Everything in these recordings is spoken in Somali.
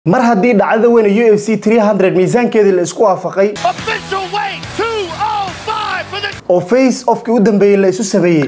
mar haddii dhacdada weyn ee u f c 300 miisaankeedii la isku waafaqay Official weight 205 for the oo face ofkii u dambeeyey la isu sameeyey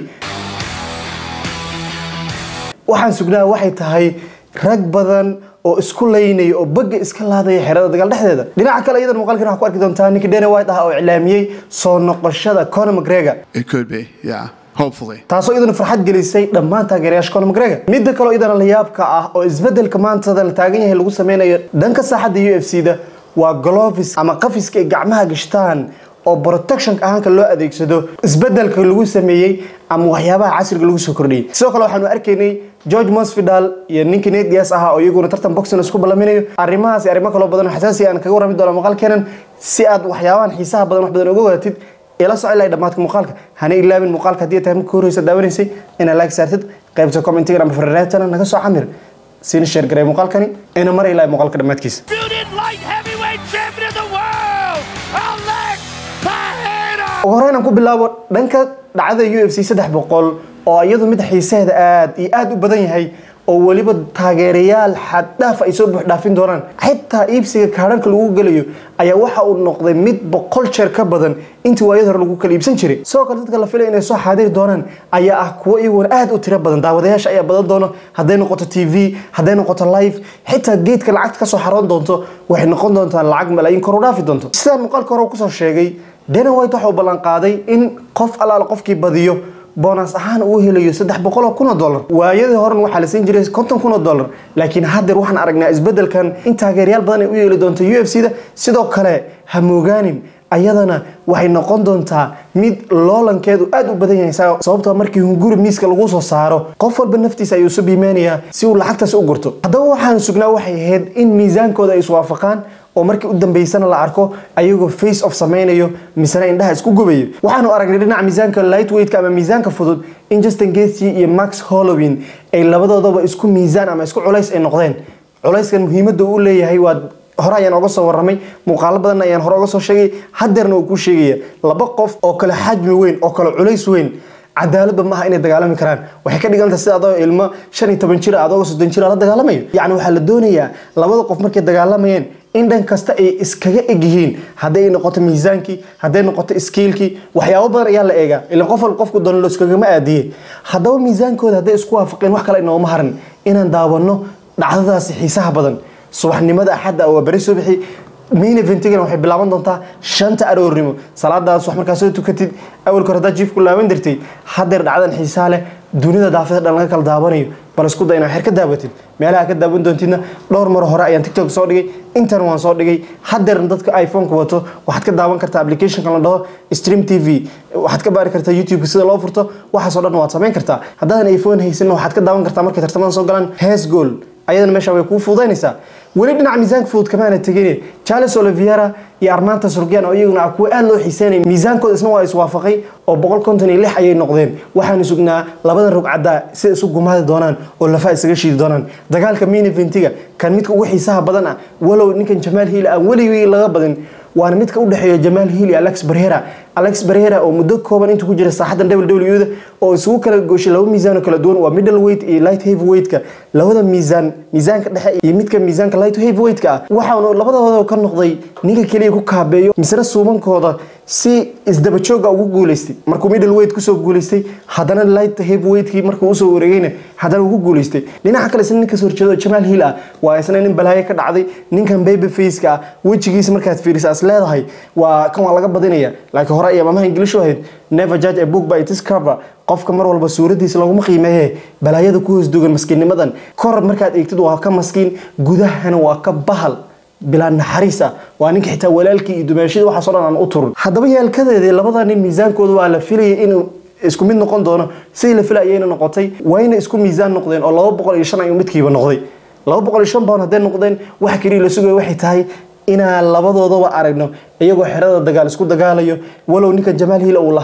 waxaan sugnaa waxay tahay rag badan oo isku laynaya oo bagga iska laadaya xerada dagaal dhexdeeda dhinaca kale iyadan muuqaalkan waxaa ku arki doontaa ninkii Dana White ah oo iclaamiyey soo noqoshada Conor McGregor It could be, yeah. Hopefully. taasoo iyadana farxad gelisay dhammaan taageerayaasha Conor McGregor midda kale oo iyadana la yaabka ah oo isbedelka maanta la taagan yahay lagu sameynayo dhanka saaxadda UFC-da waa gloves ama qafiska ay gacmaha gashtaan oo protection ahaanka loo adeegsado isbedelka lagu sameeyey ama waxyaabaha casriga lagu soo kordhiyey sidoo kale waxaanu arkaynay George Masvidal iyo ninkii Nate Diaz ahaa oo iyaguna tartan boxing isku balaminayo arrimahaas iyo arrimo kale oo badan oo xasaasi ah aan kaga warrami doono muuqaalkeenan si aad waxyaabahan xiisaha badan wax badan uga wadatid ila soo ilaa dhamaadka muuqaalka hana ilaabin muuqaalka haddii ay tahay markii horeysa daawanaysay inaad like saartid qaybta commentiga ama farreetana naga soo camir siina share garay muuqaalkani ina mar ilaa muuqaalka dhammaadkiisa disputed light heavyweight champion of the world, Alex Pereira. ugu horreyn aan ku bilaabo dhanka dhacdada UFC saddex boqol oo iyadu mid xiisaheeda aad iyo aad u badan yahay oo weliba taageerayaal xad dhaaf ay soo buux dhaafin doonaan xitaa iibsiga kaadhanka lagu gelayo ayaa waxa uu noqday mid boqol jeer ka badan intii waayada hore lagu kala iibsan jiray sidoo kale dadka la filaya inay soo xaadiri doonaan ayaa ah kuwo iyaguna aad u tiro badan daawadayaasha ayaa badan doono hadday noqoto tv hadday noqoto live xitaa geedka lacagta kasoo xaroon doonto waxay noqon doontaa lacag malaayiin kor u dhaafi doonto sidaan muuqaalka hore kusoo sheegay Dana White waxa uu ballan qaaday in qof alaal qofkii badiyo bonus ahaan uu helayo saddex boqol oo kun oo dollar waayadii horen waxaa la siin jiray konton kun oo dollar laakiin haddeer waxaan aragnaa isbedelkan in taageerayaal badan ay u yeeli doonto u f c da sidoo kale ha moogaanin ayadana waxay noqon doontaa mid loolankeedu aad u badan yahay sa- sababtoo markii hunguri miiska lagu soo saaro qof walba naftiisa ayuu isu biimeynayaa si uu lacagtaas u gurto haddaba waxaan sugnaa waxay ahayd in miisaankooda ay iswaafaqaan oo markii u dambeysana la arko ayagoo face off sameynayo misena indhaha isku gubayo waxaanu aragnay dhinaca miisaanka lightweightka ama miisaanka fudud in Justin Gaethje iyo Max Holloway ay labadoodaba isku miisaan ama isku culays ay noqdeen culayskan muhiimadda uu leeyahay waa hore ayaan oga soo warramay muuqaalo badan ayaan hore oga soo sheegay haddeerna uu kuu sheegaya laba qof oo kale xajmi weyn oo kale culays weyn cadaaladba maaha inay dagaalami karaan waxay ka dhigan tahay sida adoo ilmo shan iyo toban jir adoo soddon jir la dagaalamayo yacni waxaa la doonayaa labada qof markay dagaalamayeen in dhan kasta ay iskaga eg yihiin hadday noqoto miisaankii hadday noqoto skiilkii waxyaabo badan ayaa la eegaa ilan qof walba qofku doono looskagama aadiye haddaba miisaankooda hadday isku waafaqeen wax kale inooma harin inaan daawano dhacdadaasi xiisaha badan subaxnimada axadda waa beri subaxi main eventigana waxay bilaaban doontaa shanta aroornimo salaadaas wax markaa soo tukatid awalka hore haddaad jiif ku laaban jirtay haddeer dhacdan xiisaa leh dunida daafada dhan laga kala daawanayo bal isku day inaad xer ka daawatid meelaha ka daawan doontidna dhowr mar hore ayaan tiktok soo dhigay intan waan soo dhigay haddeerna dadka iphone-ka wato waxaad ka daawan kartaa applicationka la dhaho stream tv waxaad ka baari kartaa youtube sida loo furto waxaasoo dhan waad samayn kartaa haddaadan iphone haysanna waxaad ka daawan kartaa markay tartamada soo galaan hees goal ayadana meesha way kuu fududaynaysaa weli dhinaca miisaanka fudud kamaana tegin charles oliviera iyo armanta surgian oo iyaguna ah kuwa aad loo xiiseynaya miisaankooda isna waa iswaafaqay oo boqol konton iyo lix ayay noqdeen waxaanu sugnaa labadan rugcadda sida isu gumaadi doonaan oo lafaha isaga shiidi doonaan dagaalka main eventiga kan midka ugu xiisaha badan ah walow ninkan jamaal hiil aan weligii laga badin waana midka u dhexeeya jamaal hiil iyo alex barhera alex barhera oo muddo kooban intuu ku jira saaxaddan ww da oo isugu kala gooshay laba miisaan oo kala duwan waa middle weight iyo light heavy weightka labada miisaan miisaanka dhexe iyo midka miisaanka light heavy weightka ah waxaanu labadooda ka noqday ninka keliya ku kaabeeyo misna suubankooda si isdaba jooga ugu guuleystay markuu middle weight kusoo guuleystay haddana light heavy weightkii markuu usoo wareegayna haddana ugu guuleystay dhinaca kale isna ninka soo horjeedo jamaal hiil ah waa isna nin balaayo ka dhacday ninkan baby faceka ah wejigiisa markaad fiiriso as leedahay waa kan waa laga badinaya laakiin hore ayaa maamaha ingilish u ahayd never judge a book by its cover qofka mar walba suuradiisa laguma qiimeeye balaayada ku hoos dugan maskiinnimadan kor markaad eegtid waa ka maskiin gudahana waa ka bahal bilaa naxariis ah waa ninka xitaa walaalkii iyo dumaashida waxaasoo dhan aan u turun haddaba yeelkadeedii labada nin miisaankooda waa la filayay inuu isku mid noqon doono sidii la filayayna noqotay wayna isku miisaan noqdeen oo laba boqol iyo shan ayuu midkiiba noqday laba boqol iyo shan pound hadday noqdeen waxa keliya la sugaya waxay tahay inaan labadoodaba aragno iyagoo xerada dagaal isku dagaalayo walow ninka jamaal hiil uu lahaa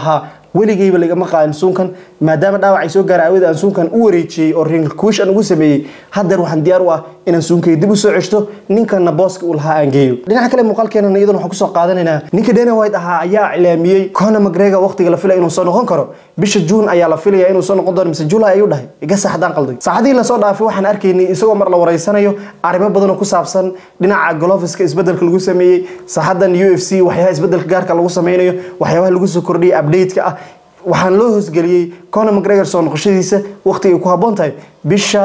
weligeyba lagama qaadin suunkan maadaama dhaawac ay soo gaara aawada aan suunkan u wareejiyey oo rinkuush aan ugu sameeyey haddeer waxaan diyaar u ah inaan suunkay dib u soo ceshto ninkana booska uu lahaa aan geeyo dhinaca kale muuqaalkeenana iyaduna waxaan kusoo qaadanaynaa ninka Dana White ahaa ayaa cilaamiyey Conor McGregor waqtiga la filay inuu soo noqon karo bisha June ayaa la filaya inuu soo noqon doono mise July ayuu dhahay iga saxdaan qalday saacadii la soo dhaafay waxaan arkaynay isagoo mar la wareysanayo arrimo badan oo ku saabsan dhinaca gloveska isbedelka lagu sameeyey saxadan UFC waxyaalaha isbedelka gaarka lagu sameynayo waxyaabaha lagu soo kordhiyay update-ka ah waxaan loo hoosgeliyey Conor McGregor soo noqoshadiisa waqtiga ay ku habboon tahay bisha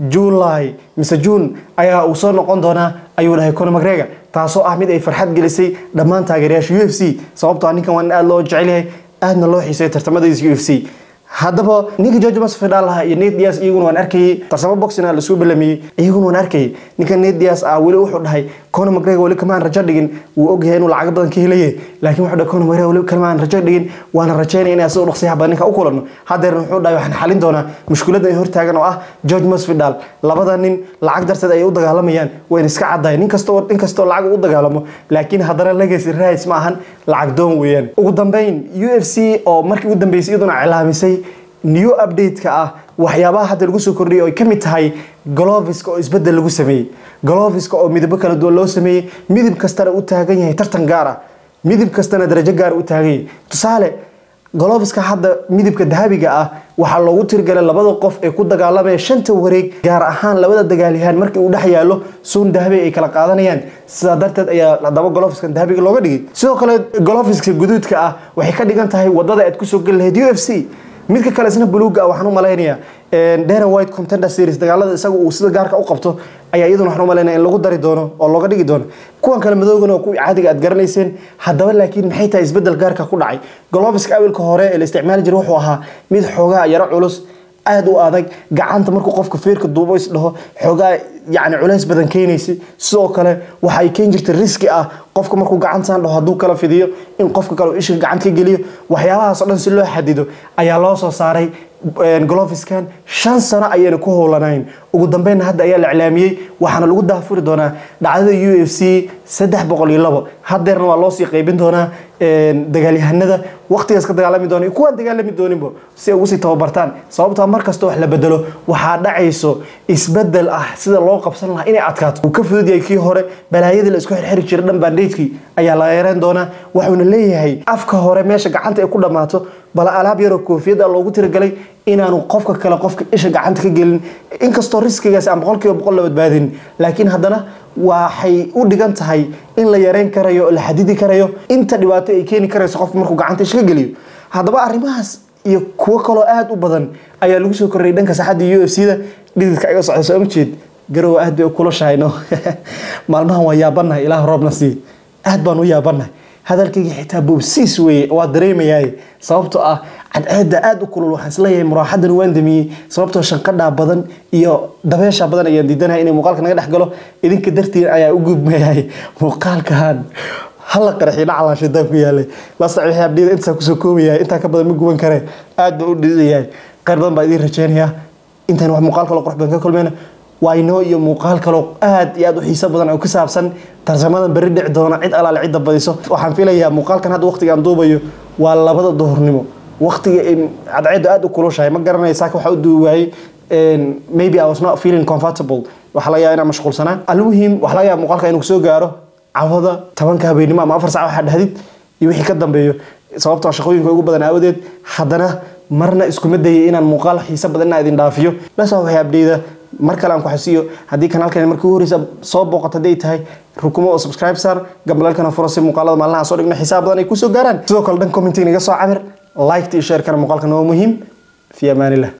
July mise June ayaa uu soo noqon doonaa ayuu dhahay Conor McGregor taasoo ah mid ay farxad gelisay dhammaan taageerayaasha UFC sababtoo ah ninkan waa in aad loo jecel yahay aadna loo xiiseeyo tartamadiisa UFC haddaba ninka George Masvidal lahaa iyo Nate Diaz iyaguna waan arkayay tarsamo boxing la soo balamiyay iyaguna waan arkayay ninka Nate Diaz ah weli wuxuu dhahay Conor McGregor weli kama aan rajo dhigin wuu ogyahay inuu lacag badan ka helaye laakiin wuxuu dhahay Conor McGregor weli kama aan rajo dhigin waana rajaynaya inaan soo dhaqsiyaha badan ninka u kulano hadeerna wuxuu dhahay waxaan xalin doonaa mushkiladda ay hortaagan oo ah George Masvidal labada nin lacag darteed ay u dagaalamayaan wayna iska caddahay nin kastoo nin kastoo lacag u dagaalamo laakiin haddana legacy rights ma ahan lacag doon weeyaan ugu dambeyn UFC oo markii ugu dambeysay iyaduna cilaamisay new update-ka ah waxyaabaha hadda lagu soo kordhiyay oo ay ka mid tahay gloveska oo isbedel lagu sameeyey gloveska oo midabo kala duwan loo sameeyey midab kastana u taagan yahay tartan gaar ah midab kastana darajo gaar u taagan yahay tusaale gloveska hadda midabka dahabiga ah waxaa loogu tirigalay labada qof ee ku dagaalamaya shanta wareeg gaar ahaan labada dagaalyahaan markii uu dhex yaalo suun dahabi ay kala qaadanayaan sidaa darteed ayaa haddaba golofiskan dahabiga looga dhigay sidoo kale golofiska guduudka ah waxay ka dhigan tahay wadada aad kusoo geli lahayd u f c midka kale isna buluuga ah waxaan u malaynayaa Dana White Contender Series dagaalada isaga uu sida gaarka u qabto ayaa iyaduna waxaan u malaynayaa in lagu dari doono oo looga dhigi doono kuwan kale madoogana oo kuwii caadiga aad garanayseen haddaba laakiin maxay tahay isbedel gaarka ku dhacay gloveska awilka hore ee la isticmaali jiray wuxuu ahaa mid xoogaa yaro culus aad u adag gacanta markuu qofka feerka duubo is dhaho xoogaa yacni culays badan keenaysay sidoo kale waxa ay keeni jirtay riski ah qofka markuu gacantan dhaho hadduu kala fidiyo in qofka kale uu ishiga gacanta ka geliyo waxyaabahaas oo dhan si loo xadido ayaa loo soo saaray gloviskan shan sano ayayna ku howlanayn ugu dambeynna hadda ayaa la iclaamiyey waxaana lagu daafuri doonaa dhacdada u f c saddex boqol iyo labo hadeerna waa loosii qaybin doonaa dagaalyahanada waqtigaas ka dagaalami doona iyo kuwaan dagaalami dooninba si ay ugu sii tababartaan sababtaa mar kasta wax la bedelo waxaa dhacayso isbedel ah sida loo qabsan lahaa inay adkaato uu ka fudud yahay kii hore balaayadii la isku xirxiri jiray dhan bandhaydkii ayaa la yareen doonaa wuxuuna leeyahay afka hore meesha gacanta ay ku dhammaato bal alaab yaroo koofiyada loogu tiragalay inaanu qofka kale qofka isha gacanta ka gelin inkastoo riskigaasi aan boqolkiiba boqol la badbaadin laakiin haddana waxay u dhigan tahay in la yareyn karayo oo la xadidi karayo inta dhibaato ay keeni karayso qofka markuu gacanta isha ka geliyo haddaba arrimahaas iyo kuwo kaloo aada u badan ayaa lagu soo korrayay dhanka saxadda u f c da dhididka iga socda soo ma jeed garowa aad bay u kulashahayno maalmahan waa yaabanahay ilaah roobna sii aad baan u yaabanahay hadalkayga xitaa boobsiis weeye waa dareemayaay sababtoo ah cadceeda aada u kulul waxaan isleeyahay muraaxadan waan damiyey sababtoo shanqadhaa badan iyo dabeesha badan ayaan diidanahay inay muuqaalka naga dhex galo idinka dartiin ayaa u gudmayay muuqaalkan hala qarxi dhaclaan shidaan ku yaalay lasta wixii abdiyada intaa kusoo koobayahay intaa ka badan ma guban karee aad baan u dhididayahay qayr badan baa idiin rajeynayaa intaan wax muuqaal kalo qurux badan ka kulmayna waynoo iyo muuqaal kaloo aad iyo aad u xiiso badan oo ku saabsan tarsamadan berri dhici doona cid alaale cidda badiso waxaan filayaa muuqaalkan hadda waqtiga aan duubayo waa labada duhurnimo waqtiga cadceedu aad u kulushahay ma garanaya saaka waxa u duubi waayey maybe I was not feeling comfortable waxaa laga yaabaa inaan mashquulsanaa almuhim waxaa laga yaabaa muuqaalka inuu soo gaaro cawada tobanka habeenimo ama afar saac waxaa dhahdid iyo wixii ka dambeeyo sababtoo shaqooyinka ugu badan aawadeed haddana marna iskuma dayay inaan muuqaal xiiso badan inaan idin dhaafiyo lasoo waxay abdeyda mar kale aan ku xasiyo haddii kanaalkan markii ugu horeysa soo booqato hadday tahay rukumo oo subscribe saar gambalaalkana furo si muuqaalada maalinaha soo dhigno xisaab badan ay kusoo gaaraan sidoo kale dhan commenting naga soo camir like iyo share kana muuqaalkan waa muhiim fi amaanillah